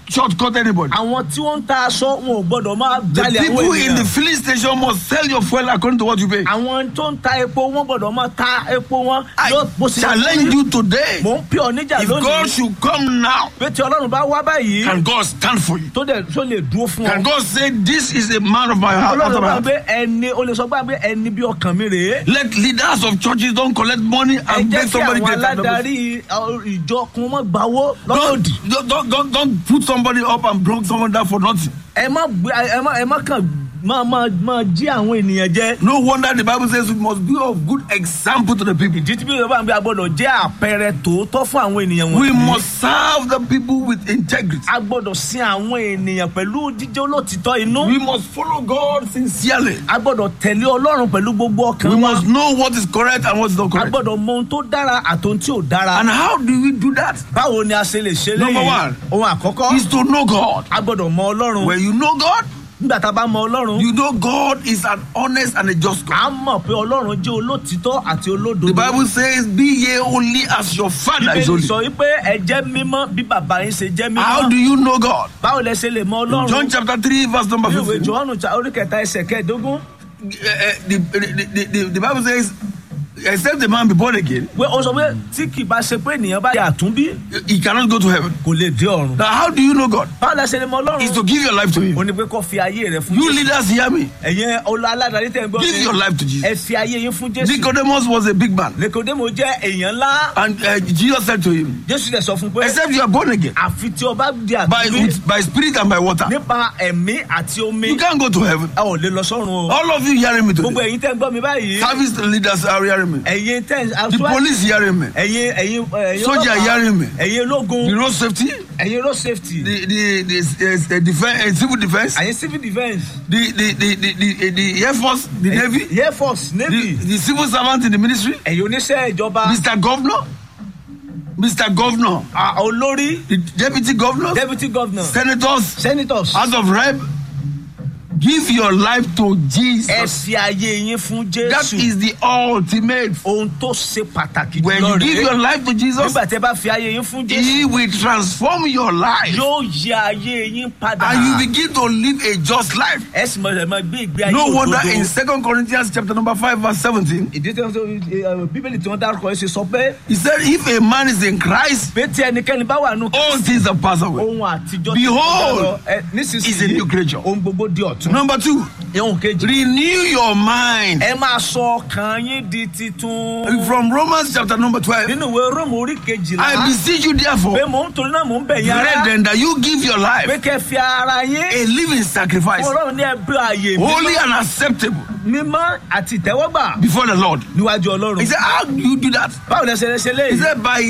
shortcut anybody. àwọn tí wọ́n ń ta aṣọ wọn ò gbọ́dọ̀ máa The jalè àwọn people in the ènìyàn filling station must sell your fuel according to what you pay. àwọn tó ń ta epo wọn gbọ́dọ̀ máa ta epo wọn I lọ- bó ṣe yẹ kó challenge rí. you today. mò ń pè ọ níjà If God lónìí should come now, pé tí ọlọ́run bá wá báyìí can God stand for you? tó dẹ̀ tó lè dúró fún Can ọ God say, This is a man of my heart? ọlọ́run after my bá heart"? gbé ẹni o lè sọ pé ẹni bí ọkàn mi rèé Let leaders of churches don't collect money ẹ and jẹ́ make kí somebody àwọn get that. aládarí uh, ìjọ kun mọ́ gbawó lọ́nà Don't, òdì don't, don't, don't, don't put somebody up and block someone down for nothing. ẹ má gbé ẹ má ẹ má kàn máa máa máa jí àwọn ènìyàn jẹ No wonder the Bible says we must be of good example to the people. ìdí tí bí yorùbá ń bí agbọ́dọ̀ jẹ́ àpẹẹrẹ tòótọ́ fún àwọn ènìyàn We wọ̀nyí must serve the people with integrity. a gbọ́dọ̀ sin àwọn ènìyàn pẹ̀lú jíjẹ́ olótìtọ́ inú We must follow God sincerely. a gbọ́dọ̀ tẹ̀lé ọlọ́run pẹ̀lú gbogbo ọkàn We wa must know what is correct and what is not a correct. gbọ́dọ̀ mọ ohun tó dára àtòhun tí ò dára And how do we do that? báwo ni a ṣe lè ṣe Number léyìí one. ohun àkọ́kọ́ Is to know God. a gbọ́dọ̀ mọ ọlọ́run When you know God, nígbà tá a bá mọ ọlọ́run you know God is an honest and a just God. a mọ̀ pé ọlọ́run jẹ́ olótìtọ́ àti The olódodo Bible says, Be ye holy as your Father is bíbélì holy. sọ wípé ẹ jẹ́ mímọ́ bí bàbá yín ṣe jẹ́ How do mímọ́ you know God? báwo lẹ ṣe lè mọ In ọlọ́run John chapter 3, verse number ní ìwé 15. johannu cha- orí kẹta ẹsẹ̀ kẹẹ̀dógún Uh, uh, the, the, the, the, the Bible says, Except a man be born again, pé ó sọ pé tí kì bá ṣe pé ènìyàn bá yà àtúnbí he cannot go to heaven. kò lè dé ọ̀run Now, how do you know God? báwo lẹ ṣe lè mọ Is ọlọ́run to give your life to ó Him. ní pé kó fi ayé rẹ fún You jésù leaders hear me. ẹ̀yin ọlọ́ aládàáni tẹ̀ ń gbọ́ Give your mi life to Jesus. ẹ fi ayé yín fún jésù Nicodemus was a big man. nikodemo jẹ́ èèyàn ńlá And uh, Jesus said to him, jésù dẹ̀ sọ fún pé Except you are born again àfi tí o bá di by, àtúnbí with, by spirit and by water, nípa ẹ̀mí àti omi you can't go to heaven. ẹ ò lè lọ sọ́run o All of you hearing me gbogbo today. ẹ̀yin tẹ́ ń gbọ́ mi báyìí Service leaders are hearing me. ẹ̀yin tẹ́ ń The police hearing me. ẹ̀yin ẹ̀yin ẹ̀yin Soldier ọlọ́pàá, hearing me. ẹ̀yin ológun The road safety, ẹ̀yin road safety the the the, the, the defense, uh, civil defense, ẹ̀yin civil defence the the the the, the, the air force, the navy, air force the, navy the civil servant in the ministry, ẹ̀yin oníṣẹ́ ìjọba Mr. Governor, Mr. Governor, ah, olórí the deputy governor, deputy governor senators, senators House of Rep. Give your life to ẹ Jesus. fi ayé yín fún That jésù is the ultimate. ohun tó ṣe pàtàkì When jùlọ you give your rèé life to Jesus, nígbà tẹ́ bá fi ayé yín fún jésù He will transform your life yóò yí ayé yín padà and you begin to live a just life. ẹ sì mọ̀ ẹ̀ máa gbé ìgbé ayé No wonder in òdodo. Second Corinthians chapter number 5 verse 17, ìdí tí wọ́n sọ ẹ, bíbélì tí wọ́n dárúkọ ẹ ṣe sọ pé he said, if a man is in Christ, pé tí ẹnikẹ́ni bá wà nù all things are passed away. ohun àtijọ́ ti Behold, kọjá lọ. Ẹ, is a nísinsìnyí new creature. ohun gbogbo di ọ̀tun. Number two, ohun kejì renew your mind. ẹ máa sọ ọkàn yín di titun. From Romans chapter number 12, nínú ìwé róòmù orí I kejìlá beseech you pé therefore, mò ń torí náà mò ń bẹ̀ yín ara brethren, that you give your pé life kẹ́ fi ara yín a living sacrifice, ọlọ́run ní ẹbí ààyè holy mímọ́ and acceptable mímọ́ àti ìtẹ́wọ́gbà before the Lord. níwájú ọlọ́run. He said, how do you do that? báwo lẹ ṣe lè ṣe He léyìí. said, by,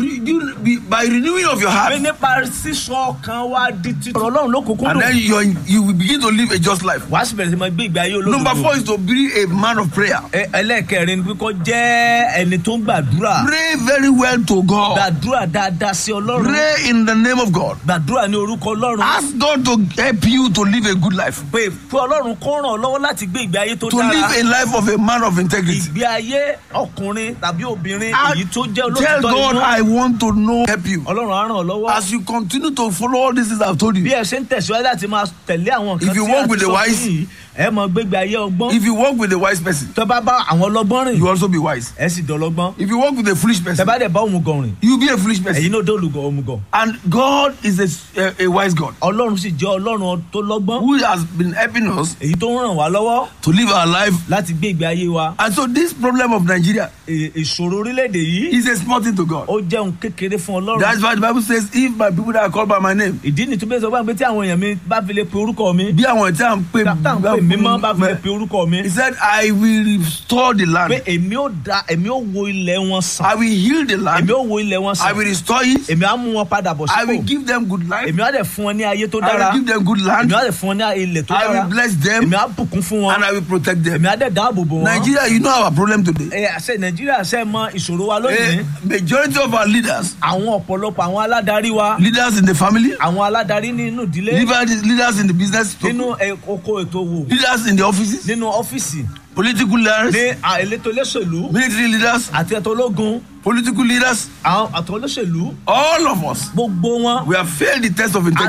you- by renewing of your pé heart, nípa sísọ ọkàn wa di titun. ọ̀rọ̀ ọlọ́run ló kúkú and dùn. then you, you will begin to live a just life. wàá sì bẹ̀rẹ̀ sí máa gbé ìgbé ayé olódodo. Number four is to be a man of prayer. Ẹ- ẹlẹ́ẹ̀kẹrin ni kíkọ́ jẹ́ ẹni tó ń gbàdúrà. Pray very well to God. gbàdúrà dáadáa sí ọlọ́run. Pray in the name of God. gbàdúrà ní orúkọ ọlọ́run. Ask God to help you to live a good life, pé pé ọlọ́run kó ràn ọ́ lọ́wọ́ láti gbé ìgbé ayé tó to dára. live a life of a man of integrity. ìgbé ayé ọkùnrin tàbí obìnrin I èyí tó jẹ́ tell olóòtítọ́ God, inú. I want to know, help you. ọlọ́run á ràn ọ́ lọ́wọ́. As you continue to follow all these things I've told bí you, ẹ ṣe ń tẹ̀síwájú láti máa tẹ̀lé àwọn nǹkan If you tí walk a ti with the sọ wise- fún yìí ẹ mọ gbégbé ayé ọgbọ́n. if you walk with a wise person, tẹ bá bá àwọn ọlọ́gbọ́n rìn you also be wise. ẹ sì dọ̀lọ́gbọ́n. If you walk with a foolish tẹ person, bá dẹ̀ bá òmùgọ̀ rìn you be a foolish person. ẹ̀yin náà dé olùgọ̀ òmùgọ̀. And God is a, a, a wise God ọlọ́run sì jẹ́ ọlọ́run tó lọ́gbọ́n who has been helping us èyí tó ń ràn wá lọ́wọ́ to live our life. láti gbé ìgbé ayé wa. And so this problem of Nigeria È- ìṣòro orílẹ̀-èdè yìí is a small thing to God. ó jẹ́ ohun kékeré fún ọlọ́run. That's why the Bible says, if my people that are called by my name, ìdí ni tó bẹ́ẹ̀ sọ pé tí àwọn èèyàn mi bá fi lè pe orúkọ mi bí àwọn tí a ń pè tá à ń pè mí mọ́ bá fi lè pe orúkọ mi He said, I will restore the pé land. èmi ó da èmi ó wo ilẹ̀ wọn sàn I will heal the èmi land. ó wo ilẹ̀ wọn I sàn will restore it. èmi á mú wọn padà bọ̀ I will sípò give them good life. èmi á dẹ̀ fún wọn ní ayé tó I dára will give them good èmi land. á dẹ̀ fún wọn ní ilẹ̀ tó I dára will bless them èmi á bùkún fún wọn and I will protect them. èmi á dẹ̀ dáàbò bò wọn. Nigeria, you know our problem today. ẹ àṣẹ nàìjíríà ṣe mọ ìṣòro wa lónìí A majority of our leaders, àwọn ọ̀pọ̀lọpọ̀ àwọn aládarí wa leaders in the family, àwọn aládarí nínú ìdílé leaders leaders in the business, nínú ẹ- oko ètò òwò leaders in the offices, nínú ọ́fíìsì political leaders, ní à- elétò olóṣèlú military leaders, àti ẹ̀tọ́ ológun political leaders, àwọn àtọ́ olóṣèlú all of us, gbogbo wọn we have failed the test of integrity.